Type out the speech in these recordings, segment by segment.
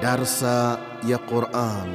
Darsa ya Quran.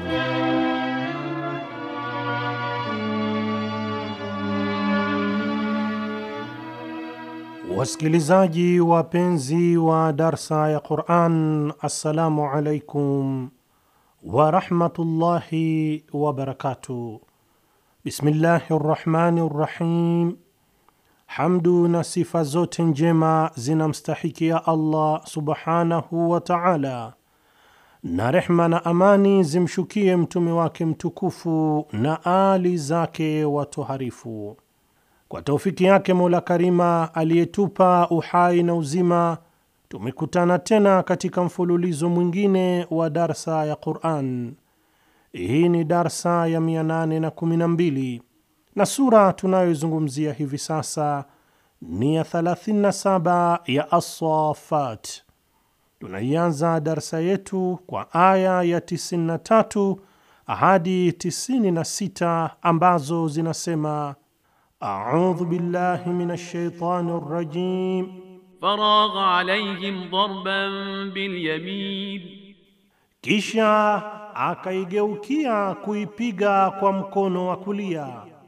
Wasikilizaji wapenzi wa darsa ya Quran, assalamu alaikum warahmatullahi wabarakatuh. Bismillahi rrahmani rrahim. Hamdu na sifa zote njema zinamstahikia Allah subhanahu wa taala, na rehma na amani zimshukie mtume wake mtukufu na ali zake watoharifu. Kwa taufiki yake Mola Karima aliyetupa uhai na uzima, tumekutana tena katika mfululizo mwingine wa darsa ya Quran. Hii ni darsa ya 812 na sura tunayoizungumzia hivi sasa ni ya 37 ya As-Saffat. Tunaianza darsa yetu kwa aya ya 93 hadi 96 ambazo zinasema: audhu billahi minash shaitani rrajim فراغ عليهم ضربا باليمين Kisha akaigeukia kuipiga kwa mkono wa kulia,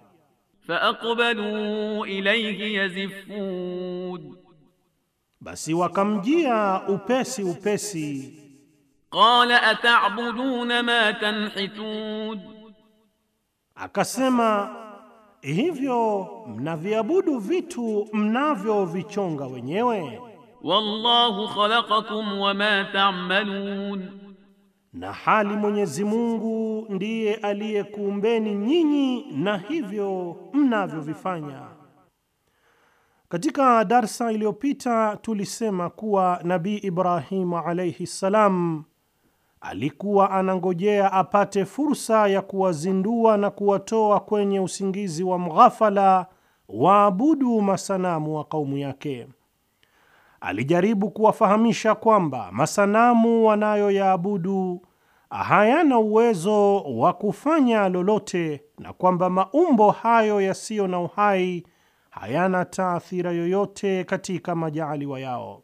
فأقبلوا إليه يزفون basi wakamjia upesi upesi. قال أتعبدون ما تنحتون Akasema, hivyo mnaviabudu vitu mnavyovichonga wenyewe, والله خلقكم وما تعملون na hali Mwenyezi Mungu ndiye aliyekuumbeni nyinyi na hivyo mnavyovifanya. Katika darsa iliyopita tulisema kuwa Nabii Ibrahimu alaihi ssalam alikuwa anangojea apate fursa ya kuwazindua na kuwatoa kwenye usingizi wa mghafala waabudu masanamu wa kaumu yake. Alijaribu kuwafahamisha kwamba masanamu wanayoyaabudu hayana uwezo wa kufanya lolote na kwamba maumbo hayo yasiyo na uhai hayana taathira yoyote katika majaaliwa yao.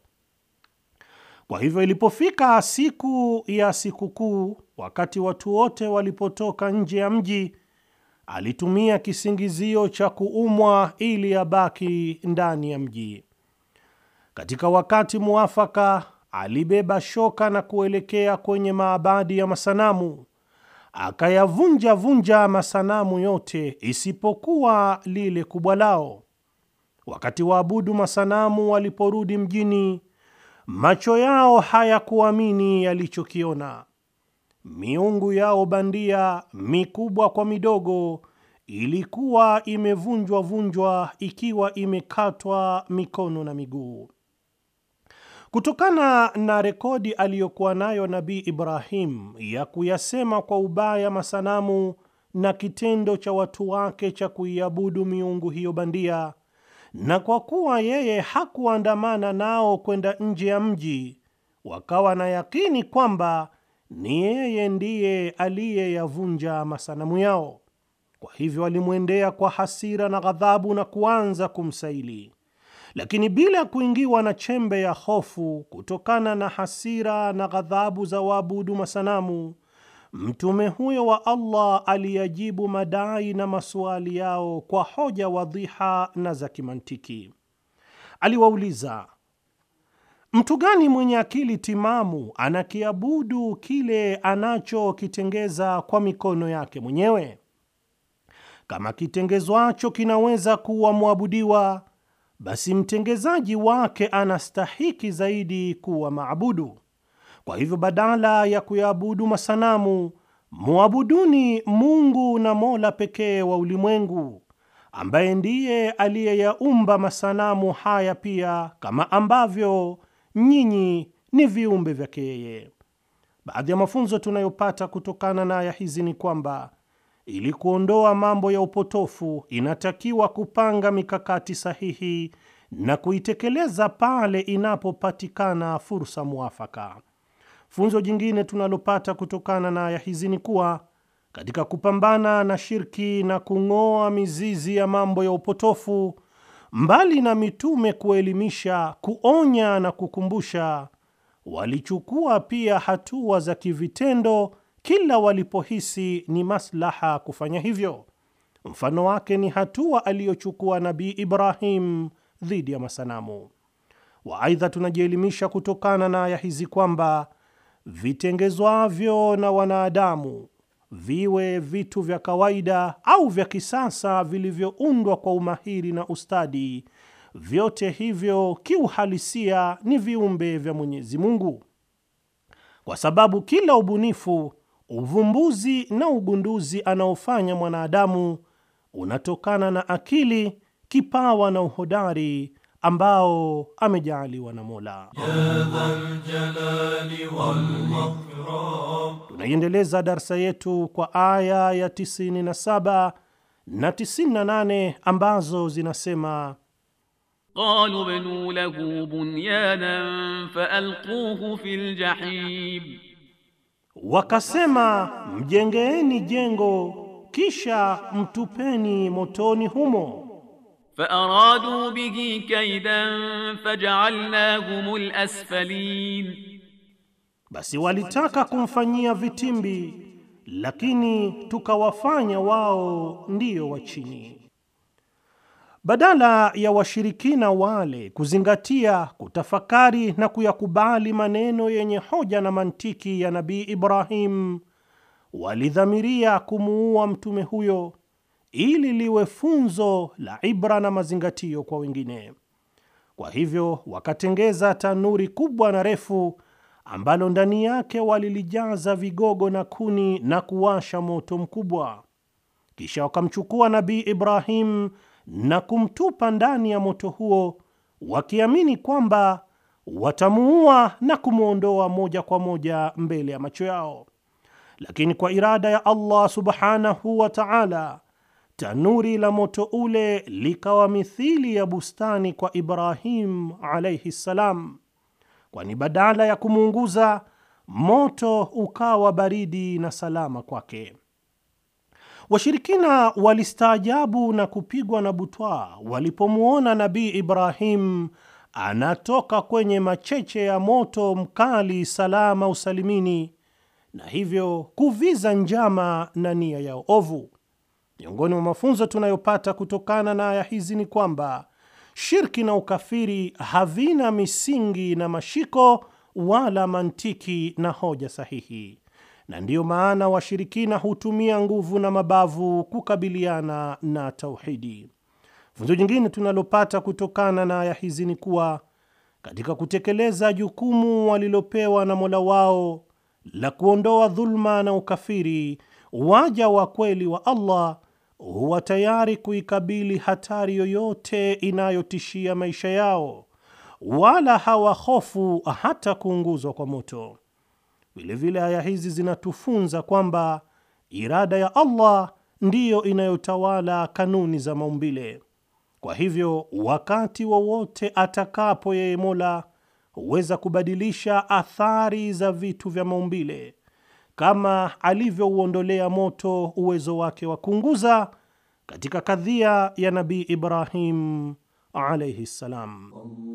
Kwa hivyo ilipofika siku ya sikukuu, wakati watu wote walipotoka nje ya mji, alitumia kisingizio cha kuumwa ili abaki ndani ya mji. Katika wakati muafaka, alibeba shoka na kuelekea kwenye maabadi ya masanamu, akayavunja vunja masanamu yote isipokuwa lile kubwa lao. Wakati waabudu masanamu waliporudi mjini, macho yao hayakuamini yalichokiona. Miungu yao bandia mikubwa kwa midogo ilikuwa imevunjwa vunjwa, ikiwa imekatwa mikono na miguu. Kutokana na rekodi aliyokuwa nayo Nabii Ibrahim ya kuyasema kwa ubaya masanamu na kitendo cha watu wake cha kuiabudu miungu hiyo bandia, na kwa kuwa yeye hakuandamana nao kwenda nje ya mji, wakawa na yakini kwamba ni yeye ndiye aliyeyavunja masanamu yao. Kwa hivyo alimwendea kwa hasira na ghadhabu na kuanza kumsaili, lakini bila ya kuingiwa na chembe ya hofu kutokana na hasira na ghadhabu za waabudu masanamu. Mtume huyo wa Allah aliyajibu madai na masuali yao kwa hoja wadhiha na za kimantiki. Aliwauliza, mtu gani mwenye akili timamu anakiabudu kile anachokitengeza kwa mikono yake mwenyewe? Kama kitengezwacho kinaweza kuwa mwabudiwa, basi mtengezaji wake anastahiki zaidi kuwa maabudu. Kwa hivyo badala ya kuyaabudu masanamu, muabuduni Mungu na Mola pekee wa ulimwengu, ambaye ndiye aliyeyaumba masanamu haya pia, kama ambavyo nyinyi ni viumbe vyake yeye. Baadhi ya mafunzo tunayopata kutokana na aya hizi ni kwamba ili kuondoa mambo ya upotofu, inatakiwa kupanga mikakati sahihi na kuitekeleza pale inapopatikana fursa mwafaka. Funzo jingine tunalopata kutokana na aya hizi ni kuwa katika kupambana na shirki na kung'oa mizizi ya mambo ya upotofu, mbali na mitume kuelimisha, kuonya na kukumbusha, walichukua pia hatua za kivitendo kila walipohisi ni maslaha kufanya hivyo. Mfano wake ni hatua aliyochukua Nabii Ibrahim dhidi ya masanamu. Waaidha, tunajielimisha kutokana na aya hizi kwamba vitengezwavyo na wanadamu, viwe vitu vya kawaida au vya kisasa vilivyoundwa kwa umahiri na ustadi, vyote hivyo kiuhalisia ni viumbe vya Mwenyezi Mungu, kwa sababu kila ubunifu, uvumbuzi na ugunduzi anaofanya mwanadamu unatokana na akili, kipawa na uhodari ambao amejaaliwa na Mola. Tunaiendeleza darsa yetu kwa aya ya 97 na 98 ambazo zinasema qalu bnu lahu bunyanan faalquhu fil jahim, wakasema mjengeeni jengo kisha mtupeni motoni humo. faaradu bihi kaidan faj'alnahum al-asfalin, Basi walitaka kumfanyia vitimbi, lakini tukawafanya wao ndiyo wa chini. Badala ya washirikina wale kuzingatia, kutafakari na kuyakubali maneno yenye hoja na mantiki ya Nabii Ibrahim, walidhamiria kumuua mtume huyo ili liwe funzo la ibra na mazingatio kwa wengine. Kwa hivyo wakatengeza tanuri kubwa na refu ambalo ndani yake walilijaza vigogo na kuni na kuwasha moto mkubwa. Kisha wakamchukua Nabii Ibrahim na kumtupa ndani ya moto huo, wakiamini kwamba watamuua na kumwondoa moja kwa moja mbele ya macho yao. Lakini kwa irada ya Allah subhanahu wa ta'ala, tanuri la moto ule likawa mithili ya bustani kwa Ibrahim alayhi salam, kwani badala ya kumuunguza moto ukawa baridi na salama kwake. Washirikina walistaajabu na kupigwa na butwaa walipomwona Nabii Ibrahim anatoka kwenye macheche ya moto mkali salama usalimini, na hivyo kuviza njama na nia yao ovu. Miongoni mwa mafunzo tunayopata kutokana na aya hizi ni kwamba shirki na ukafiri havina misingi na mashiko wala mantiki na hoja sahihi, na ndiyo maana washirikina hutumia nguvu na mabavu kukabiliana na tauhidi. Funzo jingine tunalopata kutokana na aya hizi ni kuwa katika kutekeleza jukumu walilopewa na Mola wao la kuondoa dhulma na ukafiri, waja wa kweli wa Allah huwa tayari kuikabili hatari yoyote inayotishia maisha yao, wala hawahofu hata kuunguzwa kwa moto. Vilevile aya hizi zinatufunza kwamba irada ya Allah ndiyo inayotawala kanuni za maumbile. Kwa hivyo, wakati wowote atakapo yeye Mola huweza kubadilisha athari za vitu vya maumbile kama alivyouondolea moto uwezo wake wa kuunguza katika kadhia ya Nabii Ibrahim alayhi salam.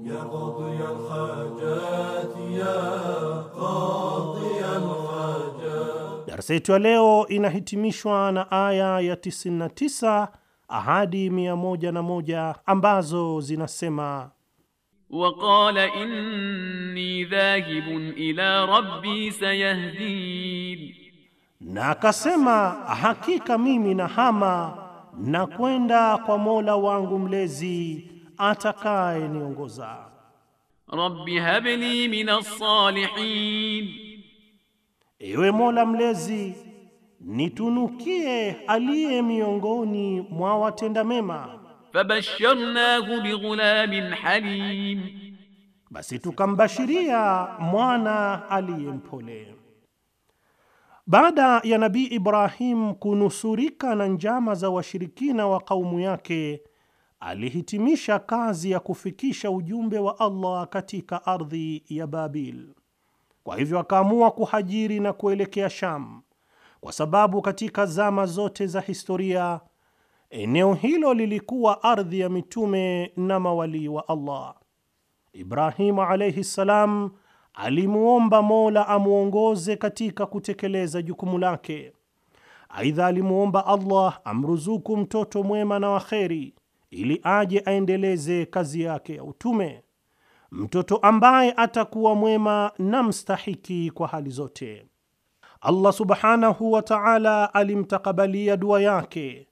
Darsa yetu ya leo inahitimishwa na aya ya 99 ahadi 101 ambazo zinasema waqala inni dhahibun ila rabbi sayahdin, na akasema hakika mimi nahama na kwenda kwa Mola wangu mlezi atakaye niongoza. rabbi habli minas salihin, Ewe Mola mlezi, nitunukie aliye miongoni mwa watenda mema. fabasharnahu bighulamin halim, Basi tukambashiria mwana aliye mpole. Baada ya Nabii Ibrahim kunusurika na njama za washirikina wa kaumu yake, alihitimisha kazi ya kufikisha ujumbe wa Allah katika ardhi ya Babil. Kwa hivyo akaamua kuhajiri na kuelekea Sham, kwa sababu katika zama zote za historia eneo hilo lilikuwa ardhi ya mitume na mawalii wa Allah. Ibrahimu alayhi salam alimuomba Mola amwongoze katika kutekeleza jukumu lake. Aidha, alimuomba Allah amruzuku mtoto mwema na waheri ili aje aendeleze kazi yake ya utume, mtoto ambaye atakuwa mwema na mstahiki kwa hali zote. Allah subhanahu wa ta'ala alimtakabalia dua yake,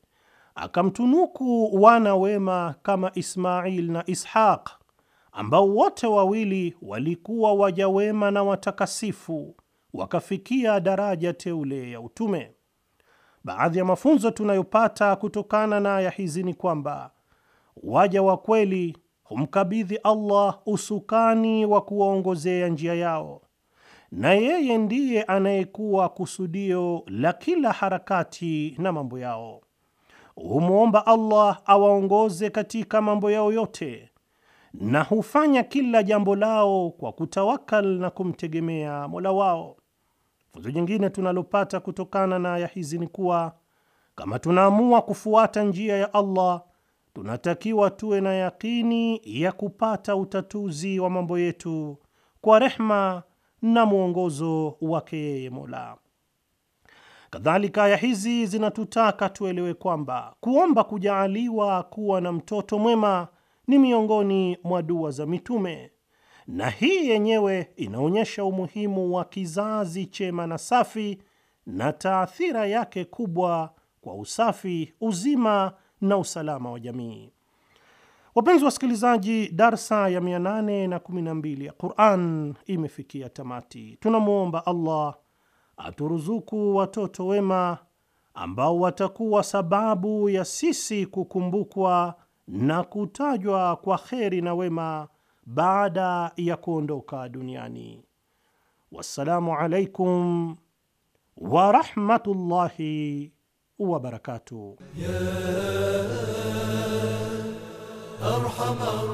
akamtunuku wana wema kama Ismail na Ishaq ambao wote wawili walikuwa waja wema na watakasifu, wakafikia daraja teule ya utume. Baadhi ya mafunzo tunayopata kutokana na aya hizi ni kwamba waja wa kweli humkabidhi Allah usukani wa kuwaongozea njia yao, na yeye ndiye anayekuwa kusudio la kila harakati na mambo yao. Humwomba Allah awaongoze katika mambo yao yote na hufanya kila jambo lao kwa kutawakal na kumtegemea Mola wao. Funzo jingine tunalopata kutokana na aya hizi ni kuwa kama tunaamua kufuata njia ya Allah, tunatakiwa tuwe na yakini ya kupata utatuzi wa mambo yetu kwa rehma na mwongozo wake yeye Mola. Kadhalika, aya hizi zinatutaka tuelewe kwamba kuomba kujaaliwa kuwa na mtoto mwema ni miongoni mwa dua za mitume, na hii yenyewe inaonyesha umuhimu wa kizazi chema na safi na taathira yake kubwa kwa usafi, uzima na usalama wa jamii. Wapenzi wasikilizaji, darsa ya 812 ya Quran imefikia tamati. Tunamwomba Allah aturuzuku watoto wema ambao watakuwa sababu ya sisi kukumbukwa na kutajwa kwa kheri na wema baada ya kuondoka duniani. Wassalamu alaikum warahmatullahi wabarakatuh. أرحم